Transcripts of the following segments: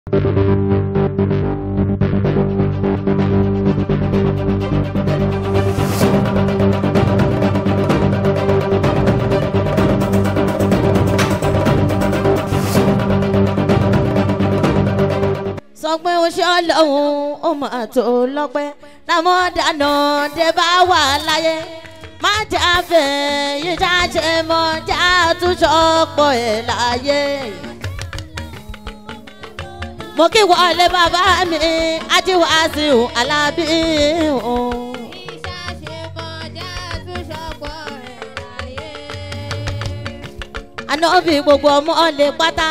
sọ pé ó ṣe ọlọ́run ó máa tó lọ́pẹ́ lámọ́ dáná dé bá wà láyé má jà fẹ́ yìí já ṣe mọ́ já túnṣọ́ pọ̀ ẹ̀ láyé. mo kí wọlé bàbá mi ajíwáṣíù alábí o. ànábì gbogbo ọmọ lè pátá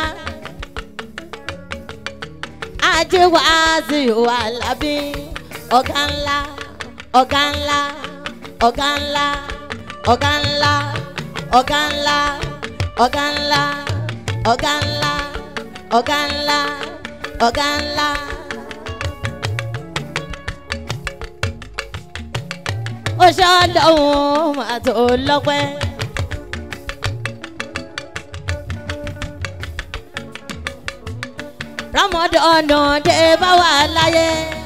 ajíwáṣíù alábí ọ̀gá ńlá ọ̀gá ńlá ọ̀gá ńlá ọ̀gá ńlá ọ̀gá ńlá ọ̀gá ńlá ọ̀gá ńlá ọ̀gá ńlá ọ̀gá ńlá. ó ṣe ọlọ́run máa tó lọ́pẹ́. rọmọdọ́nà dé bá wà láyé.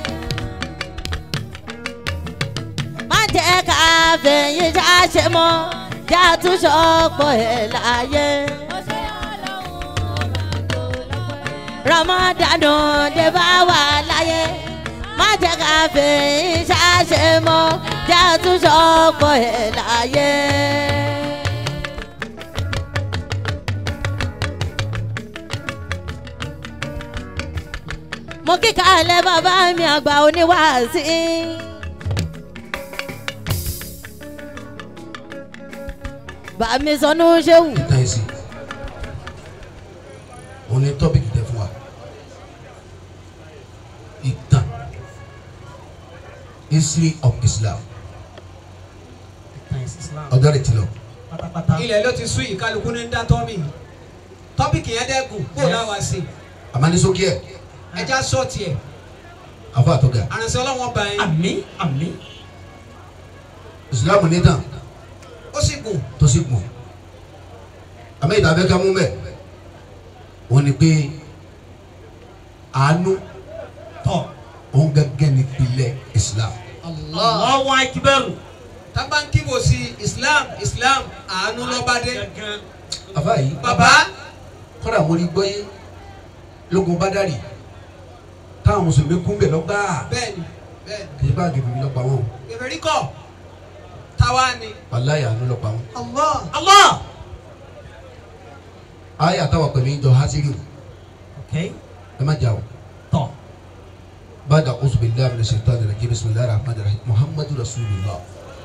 má jẹ́ ká fẹ̀yìn já ṣe mọ́ já tún ṣọ́pọ̀ ẹ̀ láyé. rọmọdọ́nà dé bá wà láyé. má jẹ́ ká fẹ̀yìn já ṣe mọ́ já tún ṣọ́pọ̀ ẹ̀ láyé. mo kíkà alẹ́ bàbá mi àgbà oníwàásí. bàmí sọnù ṣéwù. ìtàn ẹ̀sìn òun ni tọ́pìkì tẹ fún wa ìtàn history of Islam ọjọ́ rẹ̀ ti lọ. ilẹ̀ ló ti sún yìí kálukú ní dá tọ́mì tọ́pìkì yẹn dẹ́kun kó o láwa sí àmàlísókè ẹ̀ ẹja sọ́ọ̀tì ẹ̀ àfọ àtọ́gà àrùnsẹ́ ọlọ́wọ́n bá yẹn àmín àmín Islam nítàn ó sì gùn tó sì gùn àmì ìtàfẹ́ ká mú bẹ́ẹ̀ wọ́n ní pé àánú tọ́ òun gẹ́gẹ́ ní pilẹ̀ Islam Allahu akbar tábà ń kíbo sí Islam Islam àánú lọ́bàdé àfọ yìí bàbá kọ́dà mo rí gbọ́yé lógun bádàrí táwọn mùsùlùmí kún bẹ̀ lọ́gbàá bẹ́ẹ̀ni bẹ́ẹ̀ni kì í bá gègé lọ́pàá wọn ìrírí kọ̀ táwa ni. wàláyà àánú lọ́pàá wọn. Allah Allah ayé àtàwọn pẹ̀lú ìjọ hasiri ok ẹ má jà o. tọ́ bàdà ọ̀sùn bíi láàmì lè ṣètò àdàlẹ́ kí bisimilahi rahman rahim muhammadu rasulillah.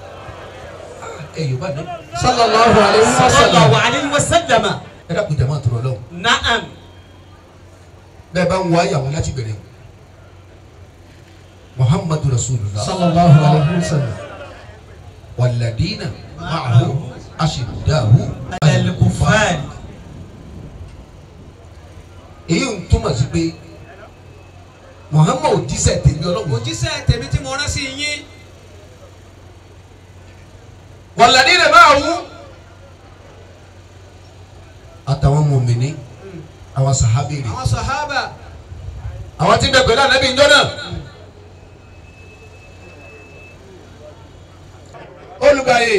ẹ yorùbá náà. sallallahu alayhi wa sallallahu sallam. alayhi wa sallam ẹ dàpọ̀ jama tó lọ lọ́wọ́. na'am bẹ́ẹ̀ bá ń wá yàwó láti bẹ̀rẹ̀ o. muhammadu rasulillah. sallallahu alayhi wa sallam. wàlladina ma'ahu ashidahu al-kuffar èyí ń túmọ̀ sí pé muhammadu jíṣẹ́ tèmi ọlọ́run òjíṣẹ́ tèmi tí mo rán sí yín wàlladina ma'ahu àtàwọn mọ̀mìnì àwọn sàhábìrì àwọn sàhábà àwọn tí ń bẹ pẹ̀lú ànábì ìjọ náà. olùgbàyè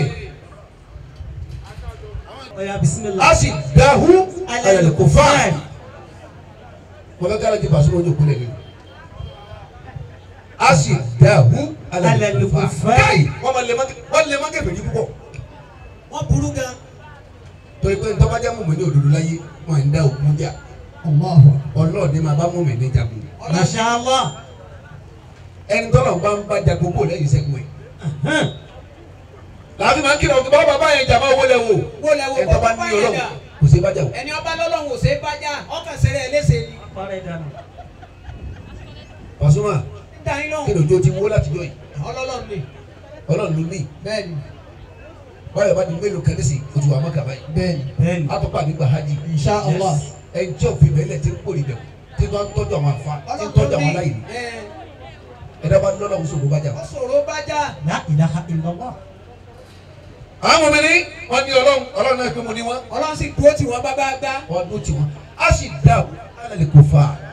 ọ̀yà bisimilah a sì dáhù ayẹlẹ kò fà á. al-kuffar wọ́n fẹ́ kára jẹ́ pàṣẹ ojú kulẹ̀ ni. a sì dáhù ayẹlẹ kò fà á. Al-kuffar. káyì wọ́n máa lè má wọ́n lè má kẹfẹ́ ní púpọ̀. wọ́n burú gan torí pé ntọ́bajá mọ̀mọ́ ní òdodo láyé wọ́n ń dá òkun jà. Allahu ọlọ́ọ̀ni máa bá mọ̀mọ́ ní jagun. masha Allah ẹni tọ́lọ̀ bá ń bá jagun kó lẹ́yìn sẹ́gun ẹ̀. làbí máa ń kíra òkè bá bàbá yẹn jà máa wọlé wo. wọ́n lẹ wo ẹ̀ tọ́ba bàbá ní yẹn ọlọ́run dà kò sí bá jà o. ẹni ọba lọ́lọ́run ò ṣe é bá jà ọkàn sẹ́rẹ̀ ẹlẹ́sẹ̀ ni parẹ́ dànù Pasuma dá yín kí lóhùn lójó ti wó láti jọ yìí ọlọ́lọ́run ni ọlọ́run ló ní bẹ́ẹ̀ni báyọ̀ bá di mélòó kan nísì ojú wa mọ́kà báyìí bẹ́ẹ̀ni bẹ́ẹ̀ni àtọ́pà nígbà hajj insha allah ẹni tí òfin bẹ́ẹ̀ lẹ̀ ti ń pòrí bẹ̀ tí wọ́n ń tọ́jú àwọn afa tí ń tọ́jú àwọn aláìní ẹ̀ ẹ̀dá bá lọ́lọ́ ń sọ̀rọ̀ bá jà. ọ sọ̀rọ̀ bá jà la ilaha illallah àwọn ọmọ mi ní wọ́n ní ọlọ́run ọlọ́run náà pé mo ní wọ́n ọlọ́run sì dúró tì wọ́n bá bá gbá wọ́n dún tiwọn á sì dá alẹ́ kò fà á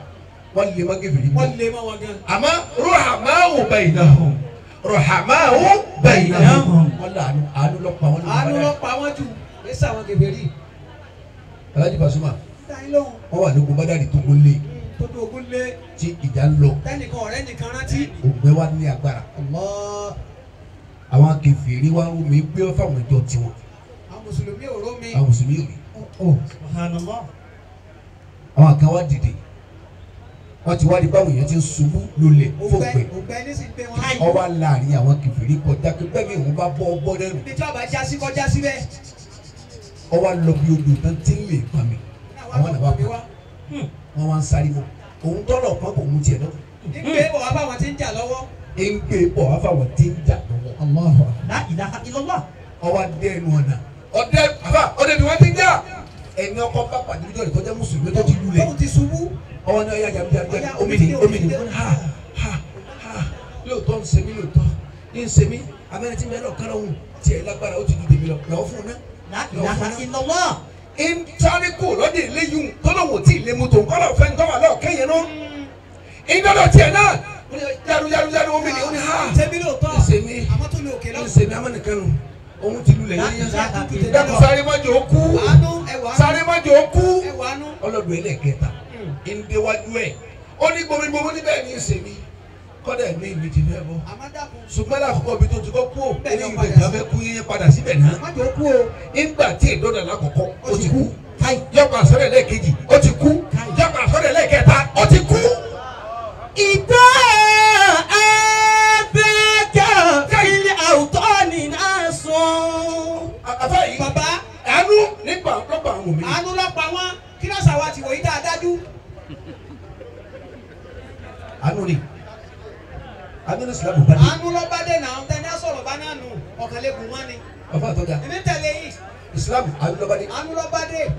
wọ́n lè má kèfèrí wọ́n bọ̀ lé mọ́ wọn gan. àmọ́ ruhamahu bainahum ruhamahu bainahum wọ́n lọ àánú àánú lọ pa wọ́n lọ àánú ló bá pa wọ́n jù ní sàwọn kèfèrí. Alhaji Pasuma dáhìn lóhùn wọ́n wà lóko bádàrí tó kó lé tó tó ogún lé tí ìjà ń lọ tẹnìkan ọ̀rẹ́ nìkan rántí. ògbẹ́ wa ní agbára Allah àwọn kèfèrí wa ń rú mi gbé fáwọn ìjọ tiwọn àwọn mùsùlùmí òró mi. àwọn mùsùlùmí ò rí Oh, subhanallah. àwọn kan wá dìde wọ́n ti wá rí báwọn èèyàn ti ń ṣubú lulẹ̀ ògbẹ́ fòpẹ́ ògbẹ́ ní sì ń gbé wọn. ọwọ́ láàrin àwọn kèfèrí kọjá pé bẹ́ẹ̀ mi òun bá bọ́ ọgbọ́n lẹ́nu ibi tí ọba já sí kọjá síbẹ̀. ọwọ́ lọ bí odò tán tí ń lè pa mi àwọn náà wá mi pa wá. wọ́n wá ń sáré mọ́ òun tọ́lọ̀ kan kò mú tiẹ̀ lọ ìgbé bọ̀ wá báwọn ti ń jà lọ́wọ́. ń gbé bọ̀ wá fáwọn tí ń jà lọ́wọ́ Allahu La ilaha illallah. ọwọ́ adé ẹnu ọ̀nà ọdẹ àbá ọdẹ ni wọ́n ti ń jà ẹni ọkọ bá pàdé níjọ́ ìkọjá mùsùlùmí tó ti lulẹ̀ tóun ti ṣubú. ọwọ́ ní ọyá jàmbí jàmbí Ọya, omi ni omi omi ni ni, ha ha ha lóòótọ́ ń ṣe mí lóòótọ́ ń ṣe mí abẹ́rẹ́ tí mẹ́rin ọ̀kan lọ́hùn tiẹ̀ lágbára ó ti ju tèmi lọ lọ́wọ́ fún un náà. La ilaha illallah. ìntàríkù lọ́dẹ ìléyùn tọ́lọ́wọ̀ tí ìlé mọ́tò kọ́lọ̀ fẹ́ ńtọ́wà lọ́ọ̀ kẹ́yìn náà ìdọ́dọ̀ tiẹ̀ náà ó ní yaru yaru yaru omi ni ó ní ha ṣebí lóòótọ́ ń ṣe mí àmọ́ tó lè òkè ń lọ́wọ́. ṣe mí amánìkan nù òun ti lulẹ̀ La yẹn ilaha dákun illallah. sáré mọ́jọ ó kú àánú ẹwà sáré mọ́jọ ó kú ẹwà àánú. ọlọ́dún ẹlẹ́kẹta ìndéwájú ẹ̀ ó ní gbomigbomí níbẹ̀ ní í ṣe mí kọ́dà ẹ̀mí mi ti fẹ́ bọ́ àmọ́ dàkún. ṣùgbọ́n lákòókò bí tó ti kọ́ kú ò Bẹ́ẹ̀ ní ni ó ìgbà padà ìjà fẹ́ kú yẹn padà síbẹ̀ náà má jẹ́ ó kú o. nígbà tí ìdọ́dà lákòókò ó ti kú yọkọ̀ àsọ̀rẹ̀ lẹ́ẹ̀kejì ó ti kú yọkọ̀ àsọ̀rẹ̀ lẹ́ẹ̀kẹta ó ti kú. إذا أباك في الأوطان ناس àbá yìí bàbá àánú nípa lọ́pọ̀ àwọn òmìnira àánú ló pa wọ́n kí ló sàwọn àti wòye tá a dájú. àánú ni àánú ní sìlámù bá dé àánú ló bá dé náà tẹ́ni á sọ̀rọ̀ bá náà nù ọ̀kànlẹ́gùn wọn ni. bàbá àtọ́jà èmi tẹ̀lé yìí ìsìlámù àánú ló bá dé àánú ló bá dé.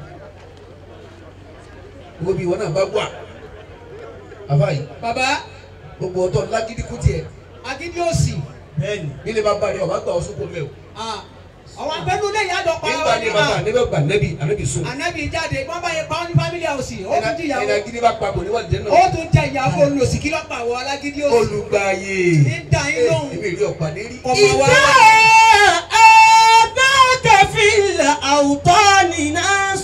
gbogbo bí ìwọ náà bá wà àbá yìí bàbá gbogbo ọtọ lágídí kú tiẹ̀ agídí òsì. bẹ́ẹ̀ni ilé bá bá rí ọba gbà ọ sóko mẹ o ah, àwọn abẹ́nú lẹ́yìn àdọ́pá nígbà ní bàbá níbẹ̀ gbà nẹ́bí ànẹ́bí sùn ànábì jáde wọ́n bá yẹ pa ọ́ ní fámílì àwòsì ó tún ẹnà jìyàwó gidi bá papọ̀ níwájú jẹ́ ó náà tún jẹ ìyàwó olùsì kí lọ́pàá àwọn alágídí òsì. olùgbàyè ní dá yín lóhùn èmi rí ọ̀pá lérí ọmọ wa. إذا أباك في الأوطان ناس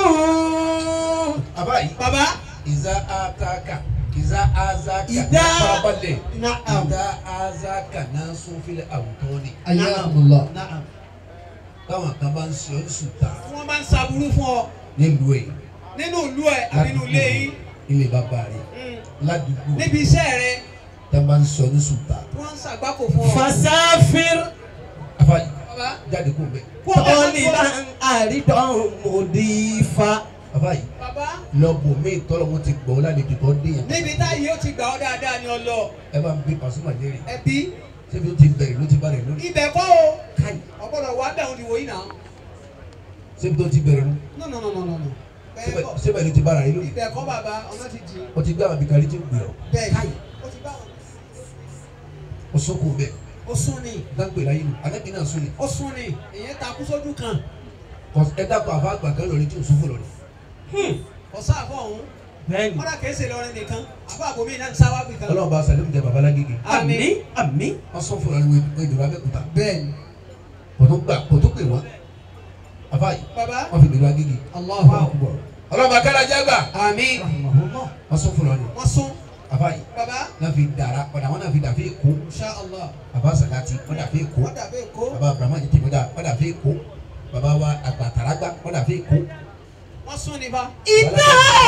àbá yìí bàbá ìzá àtàkà ìzá àzákà Ìdá- farabalẹ̀ نعم ìdá àzákà náà sún fílẹ̀ àwùjọ ni Ayyakumullah. نعم táwọn kan bá ń ṣe ọ́ sùtà wọ́n bá ń saburú fún ọ nílùú ẹ̀ nínú ìlú ẹ̀ àbí nínú ilé yín ilé bàbá rẹ̀ Mm. ládùúgbò níbi iṣẹ́ rẹ tá a bá ń sọ ní sùtà wọ́n ń ṣàgbákò fún ọ. فسافر àbá yìí bàbá jáde kó bẹ̀ kó o bá طالبا أريدا مضيفا àbá yìí bàbá lọ́bù mí tọ́lọ́ mo ti gbọ́ lálejò tó dé yẹn níbi táyé ó ti gbà ọ́ dáadáa ni ọ lọ ẹ bá ń bí Pasuma léèrè ẹbí ṣébi ó ti bẹ̀rẹ̀ ló ti bá rẹ̀ lórí ibẹ̀ kọ́ o káyì ọ̀gbọ́dọ̀ wà bẹ̀ òun ìwòyí náà ṣébi tó ti bẹ̀rẹ̀ ló no no no no no no bẹ́ẹ̀ kọ́ ṣébi ló ti bá rẹ̀ lórí ibẹ̀ kọ́ bàbá ọ̀nà ti jìn ó ti gbé àwọn abikari tí ń gbé ọ bẹ́ẹ̀ ni ó ti bá wọn. ó sóko bẹ́ẹ̀ ó sún ni dáńgbè láyé nù anábì náà sún ni ó sún ni èyàn takú sójú kan Kò- ẹ dákọ̀ àfa àgbà kan lórí tí ò sún fún lórí ọ̀sán àfọ̀ ọ̀hún bẹ́ẹ̀ni kọ́dà kìí ṣe lọrin nìkan àfọ̀ àbòmí náà ń sáwá bì kan. ọlọ́run bá sàlẹ̀ jẹ bàbá lágége àmín àmín wọ́n sún fún lórí wọ́n ìdúró abẹ́kúta bẹ́ẹ̀ni kò tó gbà kò tó pè wọ́n àfa yìí bàbá wọ́n fi ìdúró agége Allahu Akbar ọlọ́run bá kára jágbà àmín rahimahullah wọ́n sún fún lórí wọ́n sún àfa yìí bàbá náà fi dàrá ọ̀dà wọn náà fi dàfé èkó insha Allah bàbá sàdáàtì wọ́n dàfé èkó wọ́n dàbí èkó bàbá abrahamu jẹ tèmi dà wọ́n dàfé èkó bàbá wa àgbàtàràgbà wọ́n dàfé èkó wọ́n sún ni bá. إذا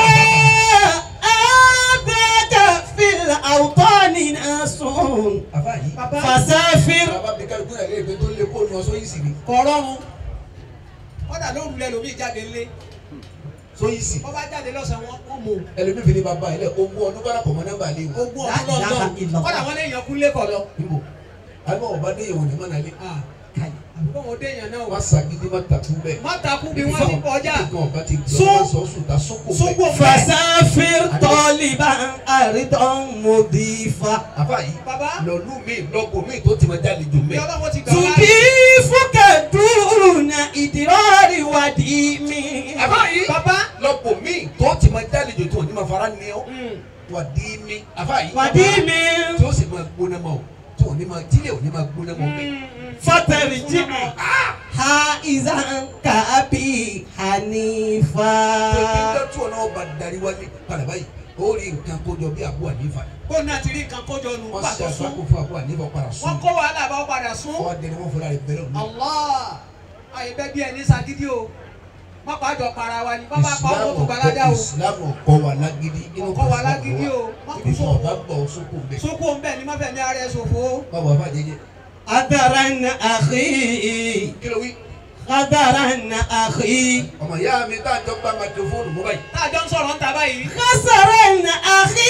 أباك في الأوطان ناس àfa yìí bàbá فسافر bàbá bí kálukú náà lè gbé tó lé kó nu ọsọ yìí sì ni kọ̀ọ̀rọ̀run kọ́dà ló rulẹ̀ lómi jáde ńlé so yìí sì wọ́n bá jáde lọ́sàn-án wọn wọ́n mú ẹlòmíì fi ní bàbá yìí lẹ ogún ọdún bára pọ̀ mọ́ nọ́mbà lé wọn ogún La ọdún ilaha lọ́dọ̀ illallah. kọ́dà wọn lè yan kúnlé kọ̀ lọ. níbo àbí ọba dé yẹn wọn ní mọ́nà lé àbúkọ́ wọn dé yàn náà wọ́n wá. sagídí má takú bẹ́ẹ̀ má takú bí wọ́n ti kọjá nǹkan ọba ti gbọ́ Sún. wọ́n sọ sùn ta sóko sógbó bẹ́ẹ̀ fẹ́. فسافر طالبا أريدا مضيفا àfa yìí bàbá lọ́lú mi lọ́gbọ̀n mi tó ti máa jáde jù bí mẹ́ ọlọ́wọ́ ti gbà wá. تضيفك دون إدرار وديم àfa yìí bàbá lọ́gbọ̀n mi tó ti máa jáde jù tó ní ma fara ní ọ mm, wà dí mi àfáàyí. wàdíìmí tí ó sì máa gbóná mọ́ o tí ò ní máa tílé ò ní máa gbóná mọ́ bẹ́ẹ̀. fọtẹrìjì ha izan kàbí hanifa. tòkítọ́ tí wọn náà bá darí wálé padà báyìí ó rí nǹkan kójọ bí àbúrò ànífà kó náà ti rí nǹkan kójọ nù wọ́n ṣe pàtó sún àgbákò fún àbúrò ànífà padà sùn. wọ́n kó wàhálà bá wọn padà sún. wọ́n dẹni wọ́n fọlá rẹ̀ bẹ̀rẹ̀ òní. Allah àyè bẹ́ẹ̀ bí ẹni sagídí o má pa àjọ para wa ni bá bá pa ọmọ tó gbalada o ìsìlámù ọkọ wa lágídí inú Ọkọ wa lágídí o. Má kú ibi tí sóko. wọn bá gbọ́ sóko bẹ́ẹ̀. sókò ń bẹ̀ ni má fẹ́ ní ara ẹ̀ ṣòfò. báwo afa jẹjẹ Adaran akhi, kí ló wí. adaran akhi, ọmọ ìyá mi tá a jọ gba microphone mú báyìí. táàjọ ń sọ̀rọ̀ ń ta báyìí. kasaran akhi,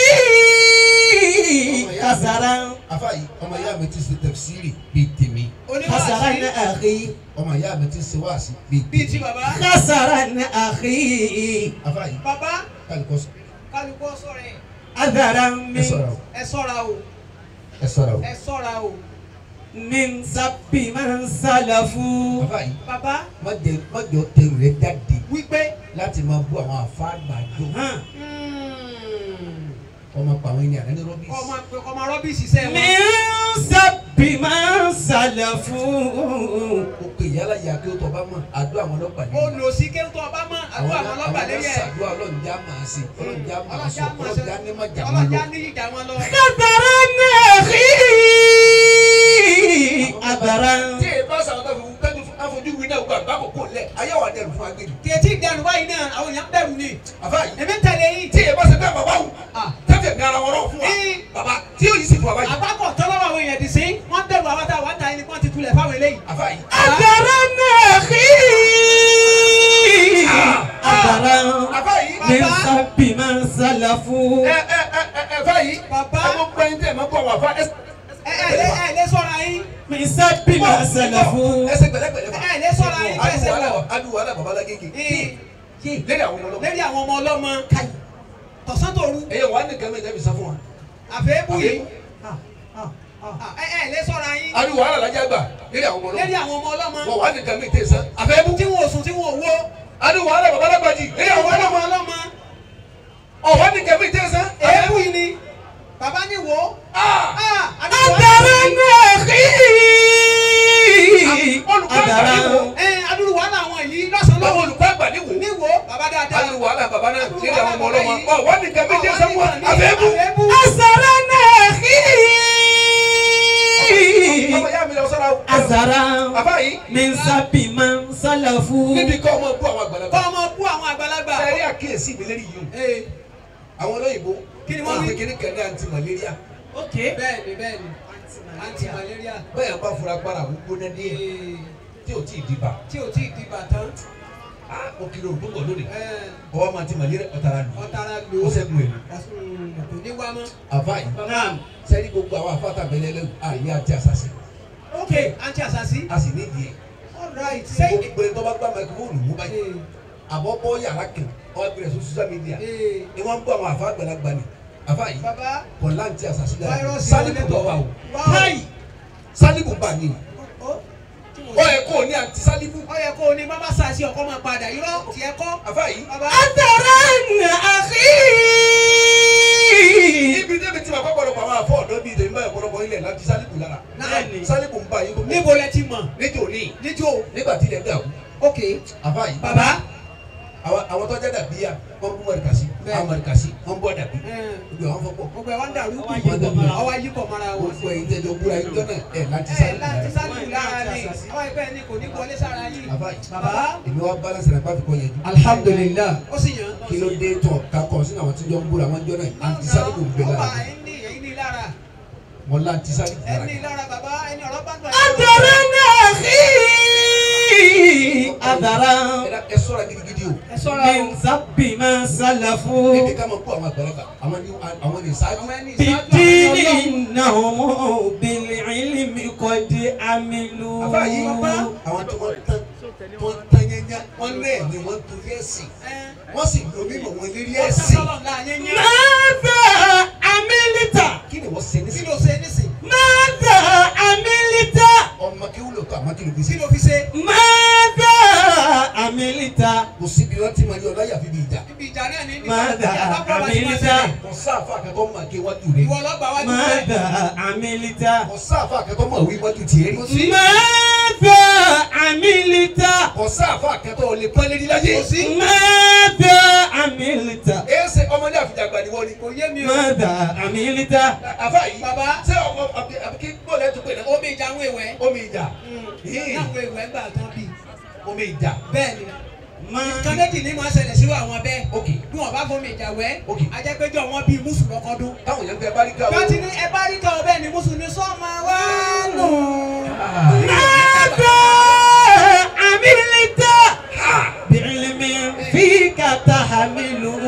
kasaran, afa yìí ọmọ ìyá mi ti ṣe tẹfsiri bíi tèmi kasaran oníwàásí akhi, ọmọ ìyá mi ti ṣe wáàsí bíi bíi tèmi ti bàbá. kasaran akhi, afa yìí bàbá kálukọ sọ kálukú sọ̀rọ̀ ẹ̀ adaran ẹ min, ṣọ́ra o ẹ sọ́ra o ẹ ṣọ́ra o ẹ sọ́ra o. min sabbi man salafu. afa yìí bàbá má jẹ má jọ tẹrù rẹ jáde wípé láti máa bú àwọn àfa àgbàdo Hàn. ọmọ pa àwọn ènìyàn ní rọbìsì. ọmọ ọmọ rọ́bìsì sẹ́ wọn. min sabbi man salafu. ó pè yálà yà kí ó tọ́ bá mọ̀ àdó àwọn ọlọ́pàá ó nìyí. lò sí kéwù tó ọba mọ́ àdúrà àwọn ọlọ́pàá lérí ẹ̀. ṣàdúrà ọlọ́njà máa ṣe ọlọ́njà máa sọ ọlọ́jà máa ṣe ọlọ́njà ní má jà máa ọlọ́jà lọ. ní ìjà wọn lọ. Kadaran akhi, adaran. tí èyí bá sàwọn tó fi tẹ́jú fún afojú wí náà gbà bákò kò lẹ̀ ayé wà dẹrù fún agbèjì. kìí ìdánù báyìí náà àwọn èèyàn bẹ̀rù ni. àbá yìí èmi ń tẹ̀lé yìí. tí èyí bá sẹ bẹ́ẹ̀ bàbá wù Ah. tẹ́tẹ̀ ní ara wọn rọ̀ fún wa Ee. bàbá tí yóò yí sí fún wa báyìí. àgbákọ̀ tọ́lọ́wọ́ àwọn èèyàn dì sí wọ́n bẹ̀rù àwọn táwọn ń ta ẹni wọ́n ti tulẹ̀ fáwọn eléyìí. àbá yìí Adaran akhi, adaran. àbá yìí Min Bàbá. sabbi man salafu. ẹ ẹ ẹ ẹ ẹ fà yìí Bàbá. ẹ mọ gbẹ́yìn tẹ̀ ẹ mọ bọ̀ wà fà ẹ ẹ ẹ lé ẹ lé sọ́ra yín. Min sabbi man salafu. ẹsẹ̀ gbẹ̀lẹ́gbẹ̀lẹ́ fà. ẹ ẹ lé sọ́ra yín bẹ́ẹ̀ ṣe wọ̀. adu wàhálà bàbá lágége Ee, lérí àwọn ọmọ ọlọ́mọ lérí àwọn ọmọ ọlọ́mọ tọ̀sán tòru ẹ̀yẹ wà á nìkan mi ìjẹ́bi sá fún wa. àfẹ́bù yìí. Àfẹ́bù. Ah, ẹ ẹ lé sọ́ra yín adu wàhálà lájà gbà lérí àwọn ọmọ lérí ọlọ́mọ àwọn ọmọ ọlọ́mọ wọ́n wà á nìkan mi ìtẹ̀ sá àfẹ́bù. tí wọn ò sùn tí wọn ò wó adu wàhálà bàbá lágbàjì lérí àwọn àwọn ọmọ ọmọ ọlọ́mọ ọlọ́mọ ọ̀ wà á nìkan mi ìtẹ̀ sá èébù yìí ni bàbá ní wò ó. Ah! Ah, àdúgbò wa- Adaran akhi, Olùkọ́ àgbà ní wò. adaran. ẹ adúlù wàhálà àwọn yìí lọ́sàn-án báwo lọ́wọ́ olùkọ́ àgbà ní wò. ní wò ó bàbá dáadáa. adu wàhálà bàbá náà lérí àwọn ọmọ ọlọ́mọ ọ̀ wà á nìkan mi ìtẹ̀ sá fún wa àfẹ́bù. àfẹ́bù. Asaran akhi, ọmọ yá mi lọ sọ́ra o. asaran. bàbá yìí Min sabbi man salafu. níbi kọ́ ọmọ bú àwọn àgbàlagbà. kọ́ ọmọ bú àwọn àgbàlagbà. sẹ́rí àkíyèsí mi lérí yìí o. Ee, àwọn olóyìnbó Kí ni wọ́n wí? kékeré kan ní anti malaria bẹ́ẹ̀ni bẹ́ẹ̀ni anti malaria bẹ́ẹ̀ bá fura gbára àwọn gbóná ní ẹ̀ Ee, tí ò tí ì dìbà tí o tí ì di bàtán á mo kiri òdún bọ̀ lónìí ẹ, ọwọ́ máa ti malaria ọ̀tara lù ọ̀tara ó lò ó sẹ́gun èlò Mm, kò ní wá mọ́. àfa yìí Naam. sẹ́rí gbogbo àwọn afáta bẹ̀rẹ̀ lẹ́wọ̀ àyè àti àṣàṣì ok anti asasi. a sì nídìí ẹ̀ all right sẹ́yìn. gbogbo ẹni tó bá gbá microphone mú báyìí Ee, àbọ̀ bọ́ yàrá kan ọwọ́ gbẹ̀rẹ̀ sí social media ee, ni wọ́n ń bọ́ àwọn àfa àgbàlagbà ni àfa yìí bàbá kọ̀ láǹtí àṣàṣì dára fáírọ́ọ̀sì sálíbù wọlé lọ wà o Wá o. káyì sálíbù bà ní Ó, tí mo ọ yẹ kó o ní àǹtí sálíbù ó yẹ kó o ní bàbá sàṣì ọkọ máa padà irọ́ tiẹ̀ kọ́. àfa yìí bàbá Adaran akhi. ibi débi tí ma kọ́ gbọ́dọ̀ àwọn afọ ọ̀dọ́ bíi ìdèmí báyìí ọ̀pọ̀lọpọ̀ ilẹ̀ láti sálíbù lára Bẹ́ẹ̀ni. sálíbù ń bá yín gbogbo níbo lẹ ti mọ̀ níjó ní níjó nígbà tí ilẹ̀ dàrú ok àfa yìí bàbá. àwọn àwọn tọ́jà dàbí ya wọ́n bú mọ̀rìkàsí Bẹ́ẹ̀ni. àwọn mọ̀rìkàsí wọ́n bọ́ dàbí ẹ, gbogbo àwọn fọ́pọ̀ gbogbo ẹ̀ wá ń dàrú Ọwọ́ ayé pọ̀ mọ́ra wọn. ọwọ́ ayé pọ̀ mọ́ra wọn. gbogbo ẹ̀yin tẹ́jọ búra yín jọ́nà ẹ̀ láti ẹ sálíbù láti lára sálíbù lára ni ọwọ́ ẹgbẹ́ ni kò ní wọlé sára yìí. àfa yìí bàbá èmi wá balance rẹ̀ pàfikọ́ yẹn jù Alhamdulillah. ó sì yàn. kí ló dé tọ̀ kakọ̀ sínú àwọn tí jọ ń búra wọn jọ́nà àǹtí sálíbù ń bẹ ọba lára ẹni ẹni lára wọn láǹtí sálíbù lára ẹni lára bàbá ẹni ọ̀rọ̀ bá ń bọ̀. Adaran akhi. Adaran. ẹ dá- ẹ sọ́ra gidigidi o ẹ sọ́ra o. Min sabbi man salafu. níbi ká máa kó àwọn àgbàlagbà àwọn ní àwọn ní sáájú àwọn ẹni ìsáájú àwọn بالدين ọlọ́run. إنهم بالعلم قد عملوا àfa yìí àwọn tí wọ́n tán wọ́n tán yẹnyẹn wọ́n rẹ̀ ni wọ́n torí ẹ̀sìn ẹ wọ́n sì lo mímọ̀ wọn lérí wọ́n ẹ̀sìn sásọ́lọ̀ ńlá yẹn yẹn. ماذا عملت kí ni wọ́n ṣe ní kí sí ló ṣe nísìn ماذا عملت ọmọ kí wúlò tó àmọ́ kí ló fi kí sí ló fi ṣe. ماذا عملت kò síbi wọn ti máa ní ọláyà fi bí ìjà ibi ìjà náà ní níbi ماذا ìjà bá bọ́ bá ti máa عملت ṣẹlẹ̀. kò sá àfa àkẹ́tọ́ mọ̀ ké wájú rẹ̀ ìwọ lọ́gbà wájú rẹ̀ ماذا عملت ọ̀sá àfa àkẹ́tọ́ mọ̀ wí wájú tiẹ̀ rí ماذا عملت ọ̀sá àfa àkẹ́tọ́ lè pẹ́ lérí láyé ماذا عملت èsè ọmọdé àfijàgbà ni wọ́n ni kò yé mi o ماذا عملت àfa yìí Bàbá. ṣé ọmọ àbíkí bọ́ọ̀lù ẹ̀ tó pè náà omi ìjà àwọn èèwẹ̀ omi ìjà Yìí. náwọn èèwẹ̀ gbà tán bí omi ìjà bẹ́ẹ̀ ni ما nǹkan méjì ní máa ṣẹlẹ̀ sí àwọn bẹ́ẹ̀ ok bí wọ́n bá fomi ìjà wẹ̀ Ok. ajẹ́pẹ́jọ́ wọn bíi mùsùlùmí ọkọ̀dún táwọn èèyàn gbé báríkà bí wọ́n ti ní ẹ bá rí kan bẹ́ẹ̀ ni mùsùlùmí sọ́ọ̀mà wá nù. ماذا عملت بعلم فيك تحمله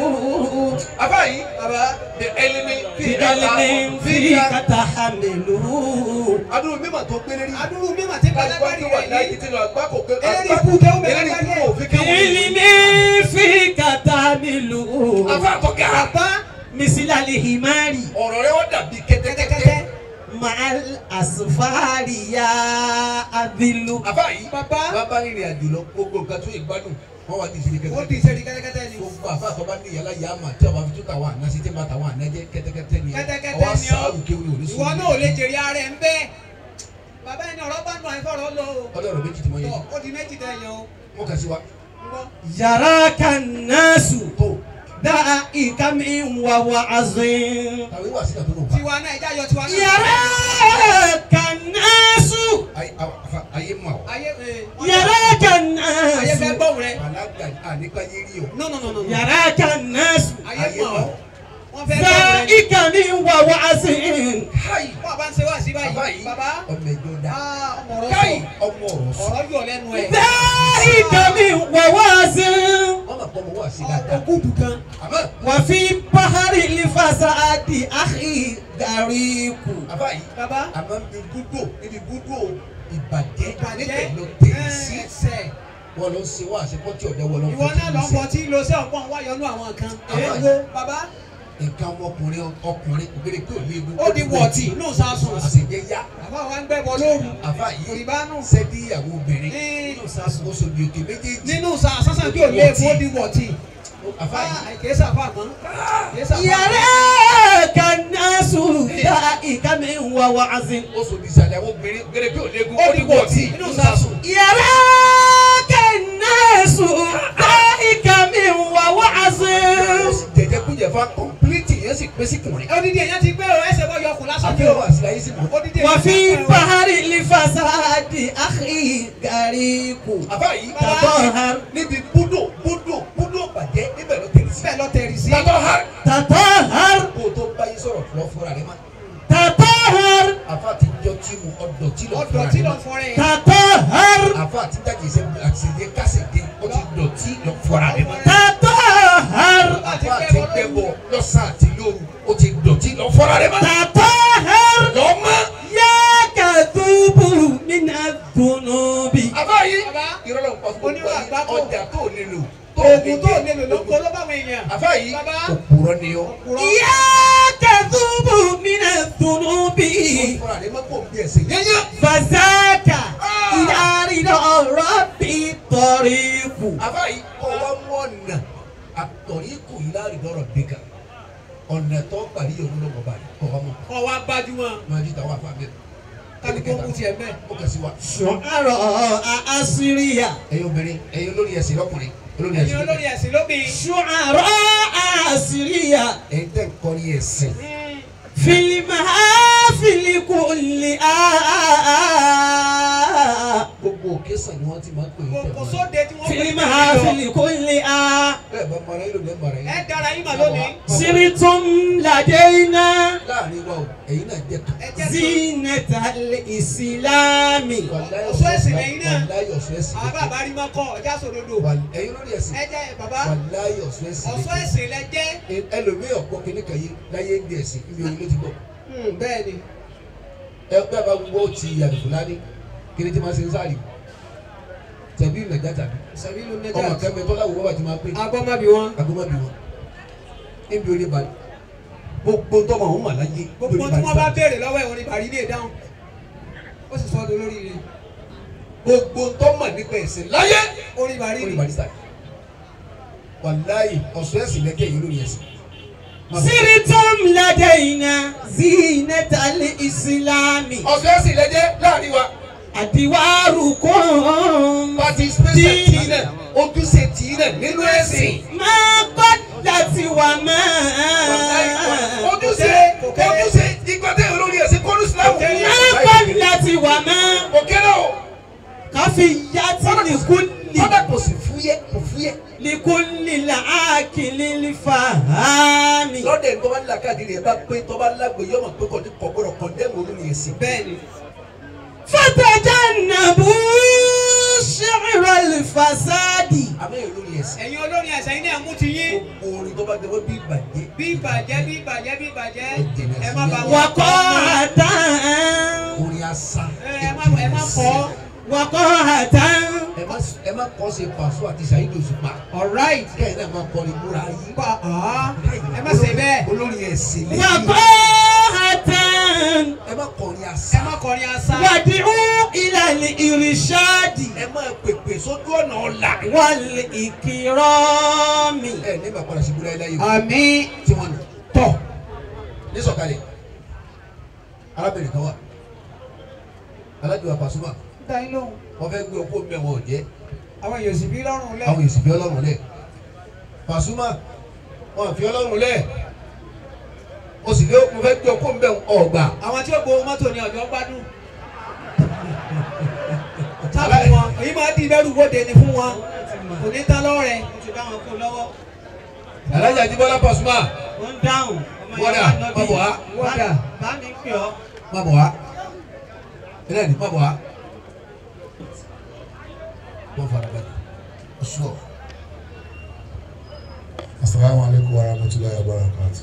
àfa yìí bàbá the enemy بعلم فيك تحمله adúlù mímọ̀ tó gbé lérí adúrú mímọ̀ tí kájú pálábárì wà rẹ̀ láyé yìí tí lọ àgbá kò pé Eléyìí kú kéwú bẹ́ẹ̀ eléyìí lágbàdì kú ẹ̀. òfin kéwú بعلم فيك تحمله àfa àtọ́gà bàbá مثل الحمار ọ̀rọ̀ rẹ wọ́n dàbí kẹ́tẹ́kẹ́tẹ́ kẹ́tẹ́kẹ́tẹ́ مع الأسفار يا أذل àfa yìí bàbá bàbá rìnrìn àjò lọ gbogbo nǹkan tó ìgbádùn wọn wà ní ìṣẹ̀lẹ̀ ó di kẹ́tẹ́kẹ́tẹ́ ìṣèlú kẹ́tẹ́kẹ́tẹ́ ni gbogbo àfa àtọ́ba ní ìyàlá yà á mà tí a bá fi tó tàwọn àná sí tí ma tàwọn àná jẹ́ kẹ́tẹ́kẹ́tẹ́ ni kẹ́tẹ́kẹ́tẹ́ ọwọ́ ni ọ́ sáàrù kéwù ní òní ìwọ náà ò lè jèrè ara ẹ̀ ń bẹ́ẹ̀ bàbá ẹni ọ̀rọ̀ bá nù àìfọ̀rọ̀ lọ o ọlọ́run méjì tí mo yẹ tọ́ ó di méjì tẹ̀ yẹn o wọn kà sí wa ń gbọ́. يراك الناس tó دائك من ووعظ tàwé wà síta tó lò bá tiwa náà ẹja yọ tiwa náà. يراك الناس ayé àfa ayé mà wá ayé ee, يراك ayé fẹ́ الناس gbọ́hùn rẹ. bàlágà àníkà yé rí o no no no no no. يراك الناس ayé ayé mọ̀ mà ọ́ wá wọ́n fẹ́ gbọ́hùn rẹ. دائك من ووعظ káyì wọ́n bá ń ṣe wá sí bàbá báyìí yìí bàbá ọmọ ẹjọ dá ah, ọmọ ọ̀rọ̀ káyì sọ ọmọ ọ̀rọ̀ sọ ọ̀rọ̀ yọ̀ lẹ́nu ẹ̀. دائك من ووعظ wọn mà pọ̀ mọ́ wá sí dáadáa ọkùnkùn gan. àmọ́ وفي بحر الفساد أخي غريق àfa yìí bàbá àmọ́ níbi gúdò níbi gúdò ìbàjẹ́ ìbàjẹ́ níbẹ̀ ló tẹ̀ sí ẹsẹ̀ wọn lọ ṣe wá àṣepọ̀ tí ọ̀dẹ́ wọn lọ ìwọ náà lọ fọ tí lo sí ọ̀pọ̀ wáyọnú àwọn kan. èèwọ̀ bàbá nǹkan ọmọkùnrin ọkùnrin ògèrè pé ò ní egun ó di wọ̀tì inú sásùn. àṣejẹ yá bàbá wa ń gbẹ́bọ lóru àfa yìí òrìbánú sẹ́dí ìyàwó obìnrin Ee. nínú sásùn ó sobi òkè méjèèjì nínú sàásán kí ò lé epo ó di wọ̀tì. àfa yìí kìí sàfà mọ́ kìí sàfà mọ́. يراك الناس دائك من ووعظ ó sobi ìsàlẹ̀ àwọn obìnrin ògèrè pé ò ní egun ó di wọ̀tì inú sàásùn. يراك الناس دائك من ووعظ ó sì jẹjẹ kújẹ fa kọ̀mpilíìtì yẹn sì pé sí kùnrin odidi èèyàn ti gbé o ẹsẹ̀ bọ́ yọkùn lásán ni o. àfihàn àṣìláyé sì mọ̀ odidi èèyàn وفي ti gbé o. بحر الفساد أخي غريق àfa yìí تطهر níbi búdò búdò búdò bàjẹ́ níbẹ̀ ló tẹ̀lé sí. bẹ́ẹ̀ lọ tẹ̀rì sí. tàtọ́ ha تطهر kó o tó báyé sọ̀rọ̀ lọ fúnra rẹ má. تطهر àfa ti jọ tí mu ọdọ̀ tí lọ ọdọ̀ fúnra tí rẹ lọ má. fọrẹ yẹn. تطهر àfa ti dájì iṣẹ́ àṣeyẹ kásẹ̀dé ó ti dọ̀ tí lọ fúnra rẹ má. تطهر àfa ti gbẹbọ lọ́sàn àti lóru ó ti dọ̀ tí lọ fúnra rẹ má. تطهر lọ́mọ. يا كذوب من الذنوب àfa yìí Bàbá. ìrọ̀lọ́ nǹkan fún Oníwà gbogbo àgbákò. ọjà tó lè lò oògùn tó lè lò ló ń kó ló bá àwọn èèyàn. àfa yìí Bàbá. òpùrọ̀ ni ọ. Òpùrọ̀. يا كذوب من الذنوب fúnra rẹ má kó o bí ẹsẹ̀ yẹ́nyẹ́. فذاك إلى رضا ربي طريق àfa yìí kọ́ wa mú ọ̀nà àtọ̀rí kù yìí láàrin lọ́rọ̀ dẹ́ka ọ̀nà tó parí yòówù lọ́wọ́ báyìí kọ́ wa mọ̀ kọ́ wa gbajúmọ̀ máa di tàwọn afa bẹ́ẹ̀. kálukú kú tiẹ̀ mẹ́. ó kà sí wa. شعراء أسرية ẹ̀yin obìnrin ẹ̀yin olórí ẹ̀sìn lọ́kùnrin olórí ẹ̀yin ẹ̀sìn olórí lọ́kùnrin ẹ̀sìn lóbi. شعراء أسرية ẹ̀yin tẹ̀ ń kọrin ẹ̀sìn في المحافل كلها gbogbo òkè sàn ni wọ́n ti máa ń pè é kò tẹ̀ sóde tí wọ́n في pè é المحافل كلها bẹ́ẹ̀ bá mara yín ló lẹ́ mara yín. ẹ dára yín mà lónìí. سرتم لدينا láàrin wa o ẹ̀yin náà jẹ́ kan. ẹ jẹ́ sọ. زينة الإسلام wàláyé Ọ̀ṣọ́ ẹ̀sìn lẹ́yìn náà. wàláyé ọ̀ṣọ́ ẹ̀sìn àwọn bàbá rí mọ́ kọ́ ọjà sòdodo. Wàl- ẹ̀yin olórí ẹ̀sìn ẹ jẹ́ bàbá wàláyé ọ̀ṣọ́ ẹ̀sìn ọ̀ṣọ́ ẹ̀sìn lẹ jẹ́. ẹlòmíì ọ̀pọ̀ kìíní kan yé láyé ń di ẹ̀sìn ibi orí ló ti gbọ́. bẹ́ẹ̀ ni ẹgbẹ́ bá gbọ́ ti àdìfúlání kiri tí ma ṣe ń sáré tẹ̀bí ìnàjà tàbí sàbílù ọmọ nẹ́jà. kẹmẹ tọ́lá wo bàbá ti máa pé agbọ́mábí wọn. agbọ́mọbí wọn níbi orí balẹ̀ gbogbo tọ́mọ àwọn mà láyé gbogbo tí wọ́n bá béèrè lọ́wọ́ ẹ̀ wọ́n ní bàrí lè dáhùn. ó sì sọ ọ́ lórí rẹ̀. gbogbo tọ́mọ nípa ẹ̀sìn láyé orí bàrí orí ni. balẹ̀ sáré wàláyé ọ̀sọ́ ẹ̀sìn lẹ́kẹ́ yìí lórí ẹ̀sìn سرتم لدينا زينة الإسلام ọ̀fẹ́ sì lẹ́jẹ́ láàrin wa أدواركم participation tì í náà ojúṣe tì í náà nínú ẹ̀sìn. ما قدت وما ojúṣe ojúṣe ìgbà tẹ̀ olórí ẹ̀sìn kọ́lù sílámù. ما قدت وما òkè náà o كفيات لكل kọ́dà kò sì fúyẹ́ kò fúyẹ́. لكل العاقل الفهام lọ́dẹ̀ tó bá ń làkàdé rẹ̀ bá pé tó bá lágbo yọmọ pé kò ní kọ̀gbọ́dọ̀ kọ̀ndẹ́mù olórí ẹ̀sìn. bẹ́ẹ̀ni فتجنبوا شعر الفساد àmọ́ olórí ẹ̀sìn. ẹ̀yin olórin ẹ̀sẹ̀ yín náà mú ti yín gbogbo orin tó bá jẹ́ wọ́n bí ìbàjẹ́. bí ìbàjẹ́ bí ìbàjẹ́ bí ìbàjẹ́ ẹ má bá wọn وقاعة orin asán. ẹ má ẹ má kọ́ وقاعة ẹ má ẹ má kọ́ ṣe pàṣọ àti ṣàyídò òṣùpá. alright kẹ́hìn náà máa kọrin múra yín. pa ah ẹ má ṣe bẹ́ẹ̀ olórí ẹ̀sìn lẹ́yìn. وقاعة ẹ má kọrin ẹ asán. má kọrin asá وادعوا إلى الإرشاد ẹ má pèpè sójú ọ̀nà ọ̀la. والإكرام ẹ ní bàbá rẹ̀ síbúra ẹ láyé o. àmín tí wọ́n nà tọ̀ ní sọ̀kalẹ̀ arábìnrin kan wà alájọ àpàsùmà dá yín lóhùn wọ́n fẹ́ gbé ọkọ mẹ́wọ̀n ọ̀jẹ́ àwọn èèyàn sì bí lọ́rùn lẹ́ àwọn èsì fi ọlọ́run lẹ̀ pàṣùmà wọn fi ọlọ́run lẹ̀ o sì lé mo fẹ́ gbé ọkọ mẹ́wọ̀n ọ̀gbà àwọn tí ó gbowó mọ́tò ní ọjọ́ gbádùn tábà wọn èyí máa di bẹ́rù wóde ni fún wọn kò ní tán lọ́wọ́ rẹ̀ ti bá wọn kó lọ́wọ́ alájà jíbọ́lá pàṣùmà wọ́n ń dáhùn ọmọ Wọ́dà, ìyá wa má bọ̀ wá. Wọ́dà. bá mi pè ọ́ má bọ̀ wá ilé ní má bọ̀ wá wọ́n fara balẹ̀ oṣù ọ̀ Assalamu alaikum warahmatullahi wabarakatuh.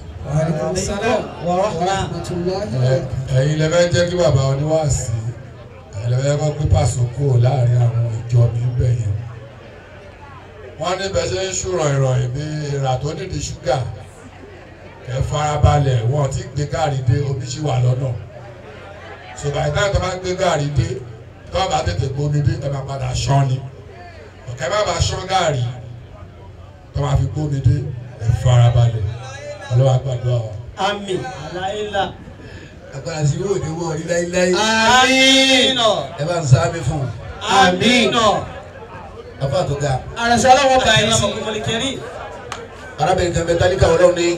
Ẹ- Ẹ̀yin lẹ fẹ́ jẹ́ kí bàbá oníwàásí ẹ̀yin lẹ fẹ́ kọ́ pé pàṣẹ kúrò láàrin àwọn ìjọ mi bẹ̀ yẹn. Wọ́n ní bẹ́ẹ̀ ṣe ń ṣùrọ̀ ìrọ̀yìn bí ìrà tó nídìí ṣúgà. Ẹ farabalẹ̀ wọ́n ti gbé gàrí dé omi ṣì wà lọ́nà. Ṣùgbọ́n ìtàn tó bá gbé gàrí dé tó bá tètè gbómi dé ẹ máa padà ṣán ni. Ọ̀kẹ́ má bàa ṣán gàrí tó máa fi gbómi dé ẹ farabalẹ̀ ọlọ́wà gbàdúrà wa. àmín aláìlá agbára sí yóò ní wọ́n rí láíláí àmín ẹ bá ń sáámi fún un àmín afa tó ga àrẹsẹ̀ ọlọ́wọ́ bá yín sí mọ̀lẹ́kẹ́rì arábìnrin kan bẹ tálíkà ọlọ́run ní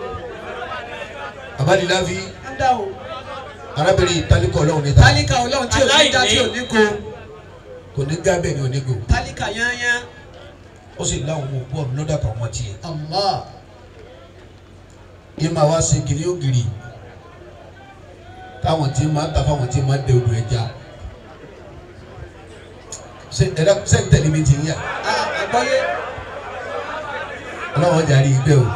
abániláfi arábìnrin tálíkà ọlọ́run ní ta tálíkà ọlọ́run tí ò ní dá tí ò ní ko kò ní gá bẹ́ẹ̀ ni ò ní gò tálíkà yányán ó sì láwọn ọmọ òkú ọ̀run lọ́dà kan wọ́n tiẹ̀ Allah yìí máa wá sí kiri ògiri táwọn tí máa ń ta fáwọn tí máa ń dẹ odò ẹja ṣe ẹ̀dá ṣe ń tẹ̀lé mi ti ń yà àgbọ́yé ọlọ́wọ́n jàre ìgbẹ́ o